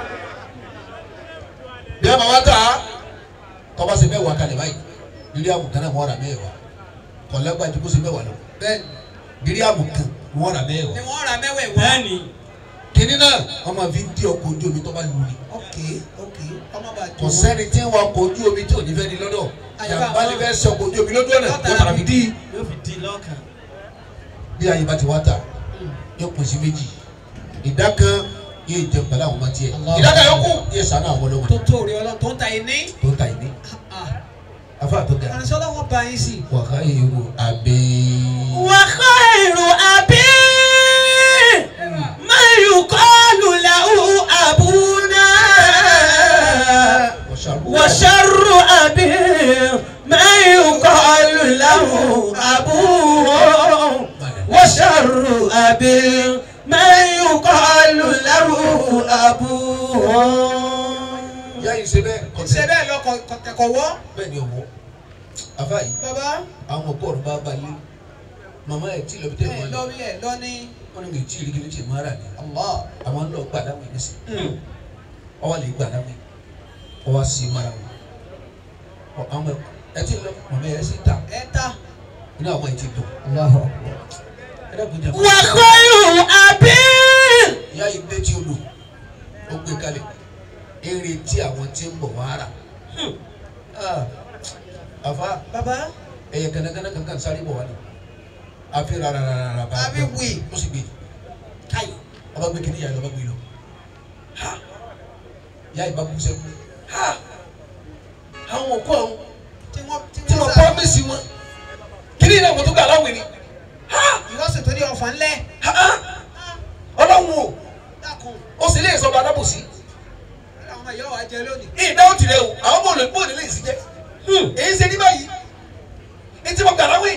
bí a máa wá tà á tọ́ba ṣe mẹ́wàá kalẹ̀ báyìí bírí àmùkán náà wọ́n rà mẹ́wàá kọ̀lágbájú kó ṣe mẹ́wàá lọ bẹ́ẹ̀ bírí àmùkán wọ́n rà mẹ́wàá ni wọ́n ra mẹ́wẹ̀ẹ́ wá bẹ́ẹ̀ni kínní náà wọ́n máa fi ń dí ọkọ̀ ojú omi tó bá lù ní. ok ok ọmọ bá kò sẹ́ni tí ń wa ọkọ̀ ojú omi tí ò ní fẹ́ ní lọ́dọ̀ yàgbá ni fẹ́ sọ ọkọ̀ ojú omi lójú ọ̀nà yóò fara fi dí. yóò fi di lọ́kàn bí ayé bá ti wá tà yóò pín sí méjì ìdá kan yóò jẹ pẹ̀lú àwọn ọmọ tiẹ̀ ìdá kan yóò kú yóò sànú àwọn ọlọ́wọ́ tó tó rí ọlọ́run tó ń ta iní tó ń ta ìní afa tó ga àrẹsẹ̀ ọlọ́run bá yín sí wàhálà ìwò àbẹ́. وخير أبي ما يقال له أبونا وشر أبي ما يقال له أبوه وشر أبي ما يقال له أبوه ìyá yìí ṣe bẹ́ẹ̀ ṣe kọ́tẹ́ bẹ́ẹ̀ lọ kọ̀kọ̀ wọ́ bẹ́ẹ̀ ni ọmọ afa yìí bàbá àwọn ọkọ ọ̀run bá balẹ̀ màmá ẹ̀ tí lọ́bi tẹ̀ ẹ̀ wọ́n lọ lọ́rí ẹ̀ lọ́ní wọ́n ní mi tí ìrìkì ní tí ìmọ̀ ara ni Allah àwọn lọ gbà láwọn ẹni sí ọwọ́ lè gbà láwọn ọwọ́ sí mara wọn Ọ- àwọn ẹ tí lọ màmá ẹ̀ sì ta ẹ̀ ta inú àwọn ẹ̀ ti dùn ẹ dẹ́kun jẹ́ kó وخير أبي ìyá yìí dé tí o lò ó gbé kalẹ̀ eré tí àwọn tí ń bọ̀ wá rà Ah, àfa bàbá ẹ̀yẹ gánagánà kankan sáré bọ̀ wá ni àfi rárá rárá bá Àbí wì. ó sì gbé káyì ọba gbé kìnìyà lọ́ba gbé lọ ha ìyá ìbá kú sẹ́kù ha àwọn òkú àwọn tí wọ́n tí tí wọ́n promise wọn kí ni ìnáwó tó gbà láwìn ni ha ìwọ́sìn tó ní ọ̀fà ńlẹ̀ ha ọlọ́run o dákun ó sì lè sọ̀rọ̀ alábòsí àwọn ọmọ ìyá wa jẹ lónìí. ìdáwó tirẹ̀ o àwọn ọmọ olùkọ́ òní lè sí jẹ́ èyí ṣe ní báyìí ní tí mo gbà láwìn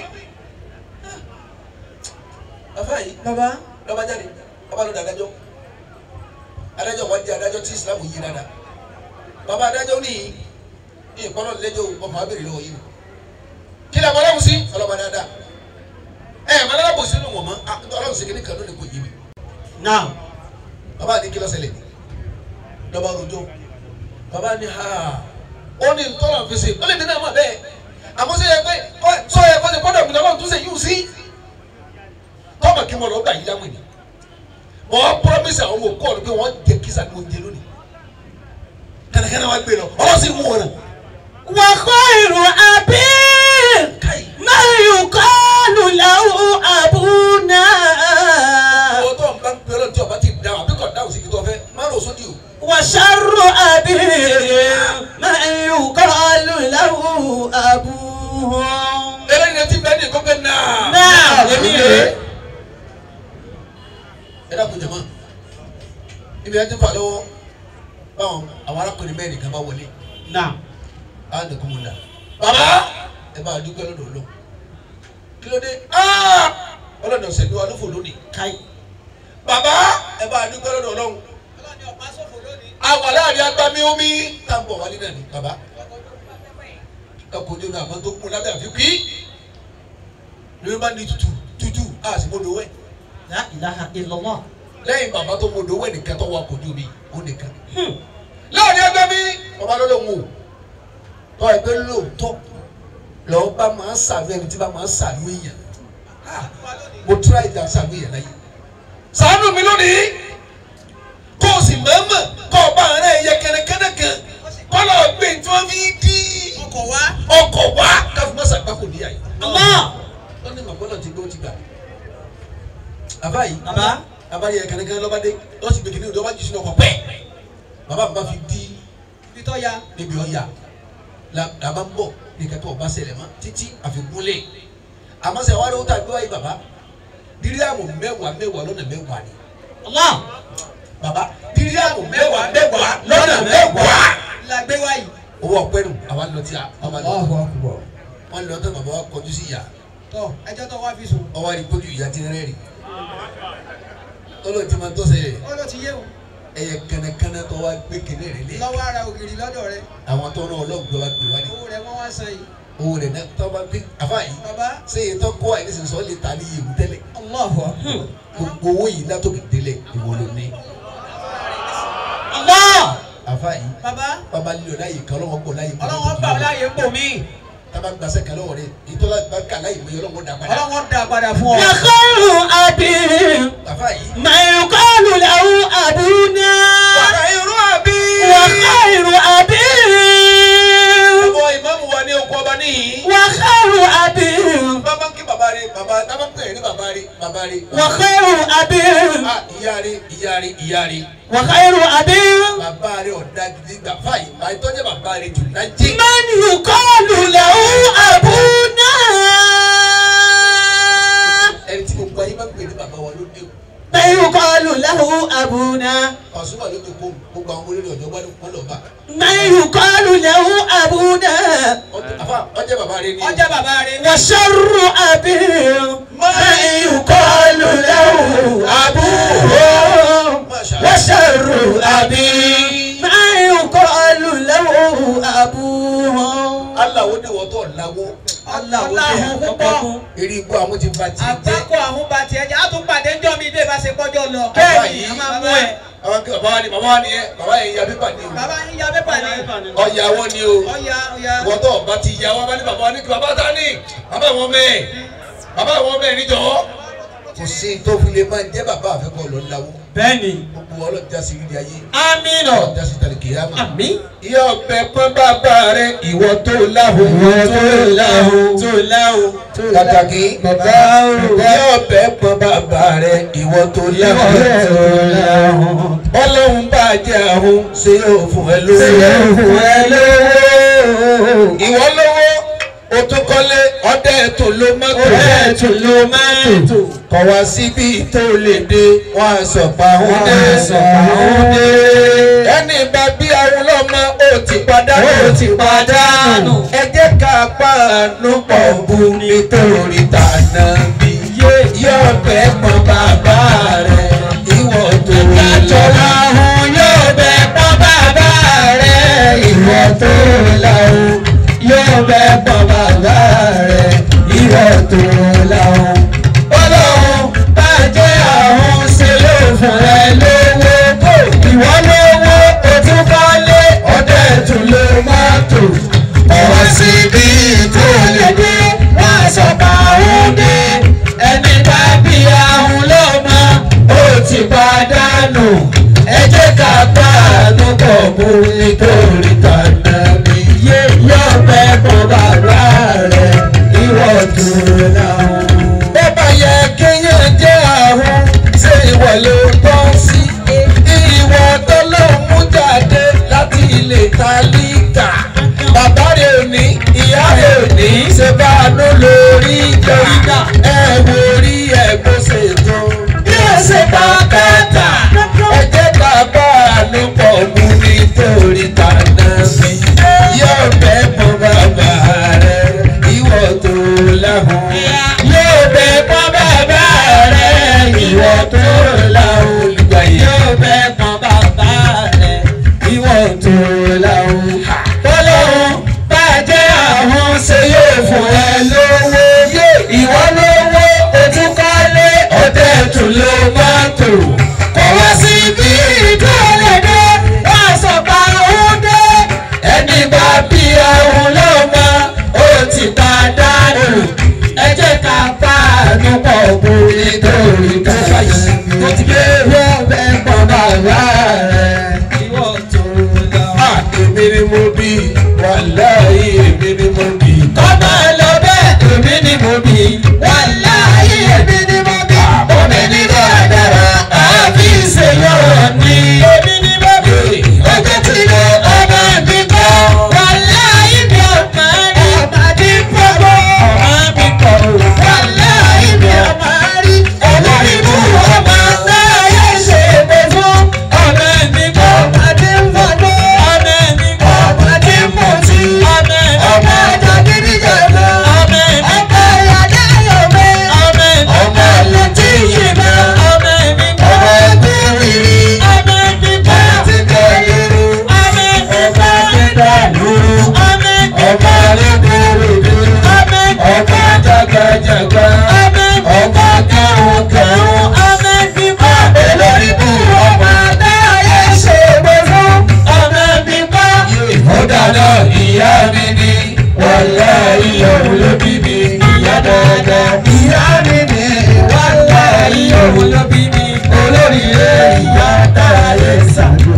bàbá yìí bàbá lọ́ba jáde bàbá lọ́dọ̀ adájọ́ adájọ́ wọn jẹ́ adájọ́ tí Islam yí dáadáa bàbá adájọ́ ní ní ìpọ́nlọ́ lẹ́jọ́ ọmọ abèrè lọ́wọ́ yìí kí ni àbọ̀lọ́wọ́ sí ọlọ́ba dáadáa ẹ̀ ẹ̀ mọ̀lẹ́lá bò sínú wọn mọ́ ọlọ́run ṣèkéde kan lónìí kò yí mi náà bàbá ní kí ló ṣẹlẹ̀ lọ́ba rojọ́ bàbá ní ha ó ní tọ́lọ̀ fi ṣe ó lè dín náà mọ̀ bẹ́ẹ̀ àmọ́ sọ yẹ pé sọ yẹ kó ṣe kọ́dọ̀ mi lọ́wọ́ tún ṣe yíw sí tọ́mọ̀ kí wọ́n lọ gbà yí láwọn ènìyàn mọ̀ ọ́ promise àwọn ọmọ òkú ọ̀rọ̀ pé wọ́n jẹ kísà ní oúnjẹ lónìí kẹ́nẹ́kẹ́nẹ́ wá gbé lọ ọlọ́sìn mú wọn náà wà khairu abi káyì ma yuqalu lahu abuna. owó tó ń bá ń pè ọ́ tí ọba ti dáhùn àbí kò dáhùn sí kí tó fẹ́ má lọ sódì o wà sharru abi ma yuqalu lahu abuha. eléyìí ti bẹ́ẹ̀ ní kókè náà náà èmi rè é. ẹ dàpọ̀ jẹ̀mọ́ ibi ẹ ti fà lọ́wọ́ báwọn àwọn arákùnrin mẹ́rin kan bá wọlé náà á dẹkùn mu la bàbá ẹ bá a dúpẹ́ lọ́dọ̀ lọ kí ló dé aa ọlọ́dọ̀ sẹ́ni wa ló fò lónìí káyì bàbá ẹ bá a dúpẹ́ lọ́dọ̀ ọlọ́run ọlọ́ni ọ̀pá sọ̀fọ̀ lónìí. àwa láàrin agbami omi tá n bọ̀ wálé náà ni bàbá ẹkọ ojú mi àmọ́ tó kún lábẹ́ àfi kí lórí bá ní tutù tutù a sì mọ́dọ̀ wẹ̀ la ilaha illallah lẹ́yìn bàbá tó mọ́dọ̀ wẹ̀ nìkan tó wà kò ojú mi ó nìkan láàrin agbami bàbá lọ́dọ̀ wò tọ́ ẹgbẹ́ lóòótọ́ lọ́ọ́ bá máa ń sàánú ẹni tí bá máa ń sàánú èèyàn Ah, mo tura ìjà sàánú èèyàn láyé sàánú mi lónìí kó o sì mọ̀ọ́mọ̀ kó o bá ara ẹ̀yẹ kẹ́nẹ́kẹ́nẹ́ kan kọ́ lọ́ọ́ gbé tí wọ́n fi dí ọkọ̀ wá. ọkọ̀ wá káfí mọ́sà gbáko níyà yìí. Allah wọ́n ní màgbọ́n náà ti gbé ó ti gbà. bàbá yìí baba bàbá yẹ kẹ́nẹ́kẹ́nẹ́ lọ́ba dé lọ́ọ́ sì gbé kìnìún lọ́ba jù sínú ọkọ̀ pẹ́ bàbá mi bá fi dí ibi tó ya. níbi ọ̀yà la bá ń bọ̀ ní kẹ́kẹ́ ọba ṣẹlẹ̀ mọ́ títí àfikúnlẹ̀ àmọ́ sẹ́ wàá lóòótọ́ àgbẹ̀ wáyé bàbá díríàmù mẹ́wàá mẹ́wàá lọ́nà mẹ́wàá ni Allah bàbá díríàmù mẹ́wàá mẹ́wàá lọ́nà mẹ́wàá. la gbé wá yìí. owó ọpẹ́ nù àwa lọ tí a ọba lọ Allahu akbar wọn lọ tó bàbá wa kọjú sí ìyá tọ ẹjọ́ tó wá fi sùn. ọwọ́ àdìgbòjú ìyá ti rẹ́rìn tọ́lọ́ ti máa tọ́ sẹ́yẹ ó ló ti yé o. ẹyẹ kẹnẹkẹnẹ tó wá gbé kéde rẹ lé lọ́wọ́ ara ògiri lọ́dọ̀ rẹ. àwọn tó náà ọlọ́gbẹ́ wa gbé wá ní owó rẹ wọ́n wá san yìí. owó rẹ̀ náà tọ́ bá gbé àfa yìí bàbá sẹ́yìn tó kọ́ àyè sísọ lè ta ní ìlú tẹ́lẹ̀ Allahu akbar gbogbo owó yìí látòkè délẹ̀ ìwọ ló ní Allah àfa yìí bàbá bàbá lílo láyè kan ọlọ́wọ́ gbọ́ láyè kan ọlọ́wọ́n gbà ọ́ láàyè ń bò mí. tábà gbàsẹ́ kan lọ́wọ́ rẹ̀ ìtọ́lá bá kà láyè mọ́ ọlọ́wọ́ dà padà ọlọ́wọ́n dà padà fún ọ. wà khairu abi àfa yìí. ma yuqalu lahu abuna. wàrà irú àbí. wà khairu abi. ọmọ ìmáàmù wa ní oko ọba níyì. wà khairu abi. bàbá ń kí bàbá rẹ̀ bàbá tábà ń pè é ní bàbá rẹ̀ bàbá rẹ̀. wà khairu abi. ah ìyá rẹ̀ ìyá rẹ̀ ìyá rẹ̀. wà khairu abi. bàbá rẹ̀ ọ̀dà gidi gbà fáyì báyìí tọ́jú bàbá rẹ̀ jù lájẹ́. man yuqalu lahu abuna. ẹni tí gbogbo ayé máa ń pè ní bàbá wa ló dé o. man yuqalu lahu abuna. Pasuma ló dé kó gbogbo àwọn olórí ọ̀dọ́ wá wọn lọ bá. man yuqalu lahu abuna. àfa ọjọ́ bàbá rẹ̀ ni. ọjà bàbá rẹ ní. wa sharru abi. man yuqalu lahu abuhu. Masha wa sharru abi. man yuqalu lahu abuhu. aláwo ni wọ́n tọ̀ láwọ́. aláhùn púpọ̀. eré igbó àwọn ti ba ti jẹ́. àgbákò àwọn bá tiẹ̀ jẹ́ àtúpàdé ńjọ́ mi dé bá ṣe kọjọ́ lọ. Bẹ́ẹ̀ni, a máa mú ẹ. àwọn kí bàbá wa ni bàbá wa ni ẹ bàbá yẹn ya pépà ni o. bàbá yín ya pépà ni. ọ̀yà wọn ni o. ọ̀ya ọ̀ya. wọ́n tọ̀ bá ti ya wọn bá ní bàbá wa ní kí bàbá ta ni bàbá wọn mẹ́ẹ̀ bàbá wọn mẹ́ẹ̀ níjọ́. kò sí tó fi lè máa jẹ́ bàbá àfẹ́kọ̀ lọ láwọ́. bẹ́ẹ̀ni gbogbo ọlọ́run já sí ilé ayé amínà ọlọ́run já sí tàlẹ̀ kìyàmà. àmín ìyá ọbẹ̀ pọ́n bàbá rẹ̀ ìwọ tó láhùn ìwọ tó láhùn tó láhùn pàtàkì bàbá o ìyá ọbẹ̀ pọ́n bàbá rẹ̀ ìwọ tó ìwọ tó láhùn. láhùn ọlọ́run bá jẹ́ àhún ṣé yóò fún ẹ ṣe lówó. fún ẹ lówó ìwọ lówó o tún kọ́lé ọdẹ tó ló mọ́tò. ọ̀rẹ́ tó ló máa ń tò kọ̀ wá síbi tó lè dé wọ́n á sọ̀pá òun wọ́n dé. á sọ̀pá òun dé. ẹni bá bí àwọn ọlọ́mọ ó ti padànù. ó ti padànù. ẹ jẹ́ ká pàánù pọ̀ bu nítorí tànà bí. yóò bẹ́ pọn bàbá rẹ̀ ìwọ tó Ìjọ láhùn yóò bẹ pọ́n bàbá rẹ̀ ìwọ tó láhùn yóò bẹ pọ́n bàbá rẹ̀ ìwọ tó láhùn. Ọlọ́run bá jẹ́ àwọn ṣe ló fún ẹ lówó. Ìwọ lówó o tún kọ́lé ọdẹ tún ló máa tò. Ọwọ́ síbi tó lè dé wọ́n sọ pa òun dé. Ẹni bá bí ahun lọ́mọ ó ti pàdánù. Ẹ jẹ́ ká pàánù pọ̀ mú nítorí tànà mi. Yé yóò fẹ́ bọ́ bàbá rẹ̀ ìwọ tó láhùn. bó bá yẹ kéèyàn jẹ́ àrùn ṣé ìwọ ló tọ́ sí. ìwọ tó ló mú jáde láti ilé tálíkà. bàbá rẹ̀ ò ní ìyá rẹ̀ ò ní ṣe bá a ló lórí ìjà. ẹ wo orí ẹ̀ bó ṣe tó. Bí ó ṣe pa kàtà. ẹ jẹ́ ká bá a ló pọ̀ mú nítorí tànà sí. yóò bẹ́ mọ bàbá rẹ̀ ìwọ tó láhùn. Yóò bẹ pọ́n bàbá rẹ̀ ìwọ tó láhùn. Yóò bẹ pọ́n bàbá rẹ̀ ìwọ tó láhùn. Tọ́lọ́hún bá jẹ́ àwọn ṣe yóò fún ẹ lówó. Ìwọ lówó ojú kọ́lé ọdẹ tún ló máa tò. Kò wá sí bí ìdúródé wọ́n sọ pa òun dé. Ẹni bá bí ahun lọ́mọ ó ti pàdánù. Ẹ jẹ́ ká pàánù pọ̀ bó nítorí káyọ̀. Tó ti gbé wọ́n fẹ́ pọ̀ bàbá rẹ̀. Ìwọ tó lọ. Ah, èmi ni mo bí wàláhì èmi ni mo bí. Kọ́mọ lọ bẹ́ẹ̀ èmi ni mo bí. Wàláhì èmi ni mo bí. Omi ní dáadáa, àbí ìṣèyọ̀ ni. Èmi ni mo bí. Ọjọ́ tí mo ọmọ mi kọ́. Wàláhì mi ò máa rí. Ọmọdé pọ̀pọ̀. Ọmọ mi kọ̀. Wàláhì mi ò máa rí. Olórí mú ọmọ náà yẹ ṣe pé fún. Ọmọ mi kọ́. Ọmọdé ń fọdọ́. Ọmọ mi kọ́. Ọmọdé ń mutí. Ọmọ ọmọ ọjọ́ gidi jọ̀lọ́. Ọmọ ọmọ ìyàdá yọ̀mẹ́. Ọmọ ọmọ létí yìí mọ́. Ọmọ mi kọ́. ọmọ ẹgbẹ́ rírì. Ọmọ mi kọ́. ti kẹ́ irú. Ọmọ mi kọ́. ti dá lúrú. Ọmọ mi kọ́. ọmọ ẹgbẹ́ rírì. Ọmọ ọmọ jagajaga. Ọmọ ọmọ kẹrùn kẹrùn. Ọmọ mi kọ́. olórí bú ọmọ adáyé ṣe gbé fún. Ọmọ mi kọ́. ó dáná ìyá mi ní wàláhì òun ló bí mi. ìyá dáadáa. ìyá mi ni wàláhì òun ló bí mi. olórí rẹ̀ ìyá dára ṣàjò.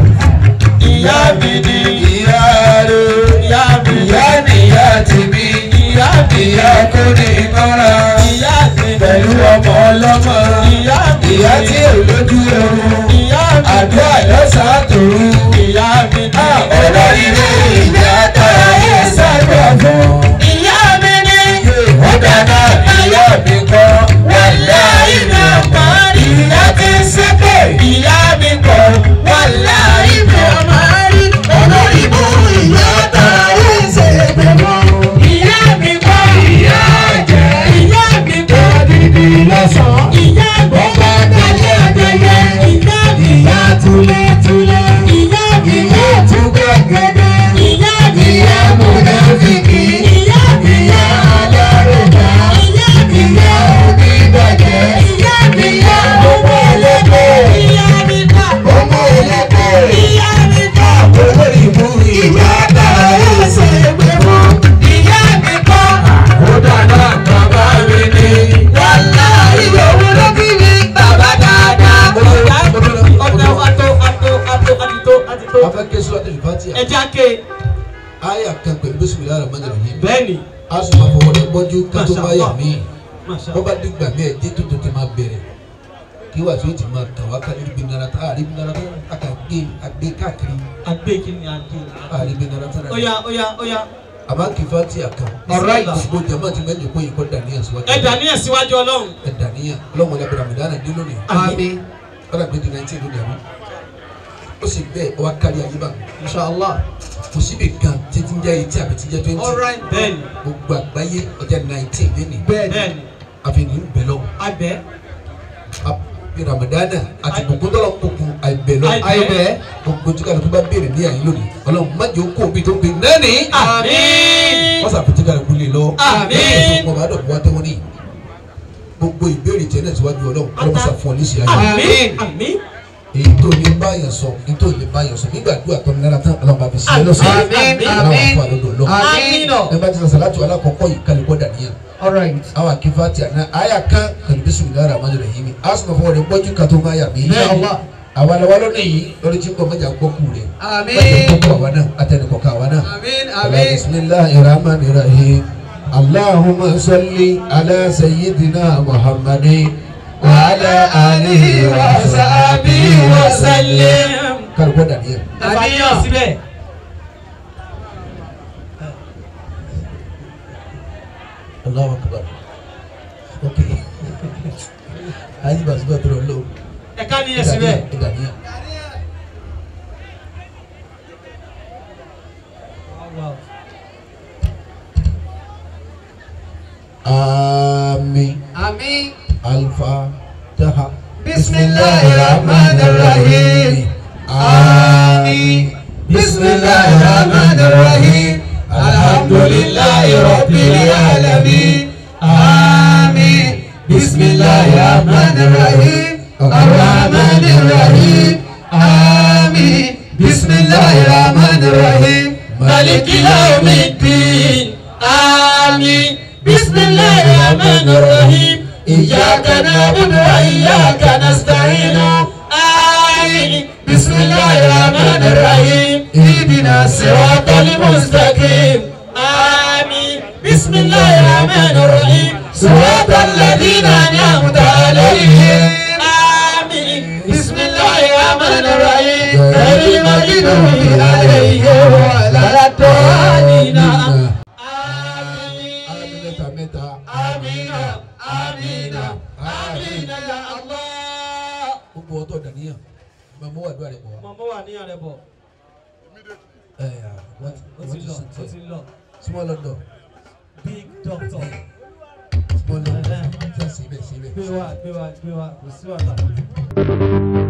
ìyá mi ni ìyá rẹ̀ ìyá mi ni ìyá nìyá ti bí. ìyá mi ìyá kò ní mọ́ra ìyá mi pẹ̀lú ọmọ ọlọ́mọ. ìyá mi ìyá tí ò lójú oorun. ìyá mi àdúrà lọ́sàn-án tòru. ìyá mi ni olórí rẹ̀ ìyá dára yẹ sábà fún. ìyá mi ni ó dáná ìyá mi kọ́ wàláhì mi ò mọ̀ rí. ìyá ti ń ṣépè. ìyá mi kọ̀ wàláhì mi ò mọ̀ rí. olórí bú ìyá tààrí ṣe pé mọ́. ìyá mi kọ̀ ìyá jẹ́. ìyá mi kọ̀ dídí lọ́sàn-án. ìyá gbọ́dọ̀ tẹ̀lé ẹgbẹ̀yẹ. ìyá mi ìyá túlẹ̀túlẹ̀. ìyá pẹ̀lú bísímìlá rẹ̀ mọ́jọ́ rẹ̀ yìí bẹ́ẹ̀ni a sì máa fọwọ́ rẹ̀ gbọ́jú ká tó bá yà mí masha wọ́n bá dìgbà mí ẹ̀ dé tó tó ti máa bẹ̀rẹ̀ kí wàá tí ó ti máa tàn wá ká níbi nara tá àríbi nara tá a kà gbé agbé káàkiri agbèkì ni adé àríbi nara tá a oya oya oya àmọ́ kì í fa ti àkàn Alright. gbogbo jama ti mẹ́jọ kó yìí kọ́ dàníyàn síwájú ẹ dàníyàn síwájú ọlọ́run ẹ dàníyàn ọlọ́run wọlé abẹ́rẹ́ àmìlánà dé lónìí àmín kọ́dà gbé di nineteen lónìí àmì ó sì bẹ́ẹ̀ ọwọ́ kárí ayé bá mi inshallah kò síbi kan títí ń jẹ́ eighteen àbí tí ń jẹ́ twenty alright bẹ́ẹ̀ni gbogbo àgbáyé ọjà nineteen lónìí bẹ́ẹ̀ni àfihàn ń bẹ̀ lọ́wọ́ abẹ àbí ramadana àti gbogbo tọ́lọ̀ kókó àìbẹ̀ lọ́wọ́ Àìbẹ̀. gbogbo tí kálukú bá béèrè ní àyè lónìí ọlọ́run má jẹ́ okó omi tó gbé nání àmín wọ́n sàpètí kálukú lè lọ Àmín. ọmọ bá dọ̀ wá tẹ́wọ́n ní gbogbo ìbéèrè tiẹ̀ náà síwájú ọlọ́run ọlọ́run sà fún ọ ní ìṣe ayé àmín àmín èyí tó lè bá yẹn sọ èyí tó lè bá yẹn sọ nígbà àdúrà tó ní lára tán ọlọ́run bá fi ṣe é lọ́sọ̀ọ́ Àmín. ọlọ́run àfọ àlọ́dọ̀ lọ àmín ẹ bá ti sọ sàlátù alákọ̀ọ́kọ́ yìí kálukọ́ dàníyàn alright awa kifati ana aya kan kan bisimilahi rahmani rahim asuma fún ọdẹ gbọjú kan tó máa yà mí. Inshallah. àwa la wa lónìí yìí lórí tí kò mẹjà gbọ́ kú rẹ̀. àmín mẹjà gbọ́ kú àwa náà atẹnukọ̀ ká àwa náà. àmín ala àmín bisimilahi rahmani rahim allahumma salli ala sayyidina muhammadin wa ala alihi wa sahbihi wa sallim. kálukọ́ dàníyàn. àníyàn síbẹ̀ Allahu akbar. ok ayi basuba tó lọ lọ. ẹ̀ka níyàn síbẹ̀ dàníyàn. Amin. àmín Al-Fatiha. Bismillahirrahmanirrahim. Amin. Bismillahirrahmanirrahim. Alhamdulillahi Rabbil alamin. Amin. Bismillahirrahmanirrahim. Ar-Rahmanirrahim. Amin. Bismillahirrahmanirrahim. Maliki yawmiddin. Amin. Bismillahirrahmanirrahim. إياك نعبد وإياك نستعين آمين بسم الله الرحمن الرحيم اهدنا الصراط المستقيم آمين بسم الله الرحمن الرحيم صراط الذين أنعمت عليهم آمين بسم الله الرحمن الرحيم غير المغضوب عليهم ولا الضالين آمين Mẹ́ta mẹ́ta. Amina, Amina, Amina ya Allah. Gbogbo ọtọ̀ dàníyàn. Màmú wà dúrà rẹ̀ bọ̀ wá. Màmá wà ní àrẹ bọ̀. Ẹ yà wọ́n ti Ó wọ́n ti ti lọ, sùn ó tẹ̀. ti lọ. Small London. Big doctor. Small London. Ṣé àṣìbẹ̀ ṣìbẹ̀? Gbé wa, gbé wa, gbé wa, kò sí wàhálà.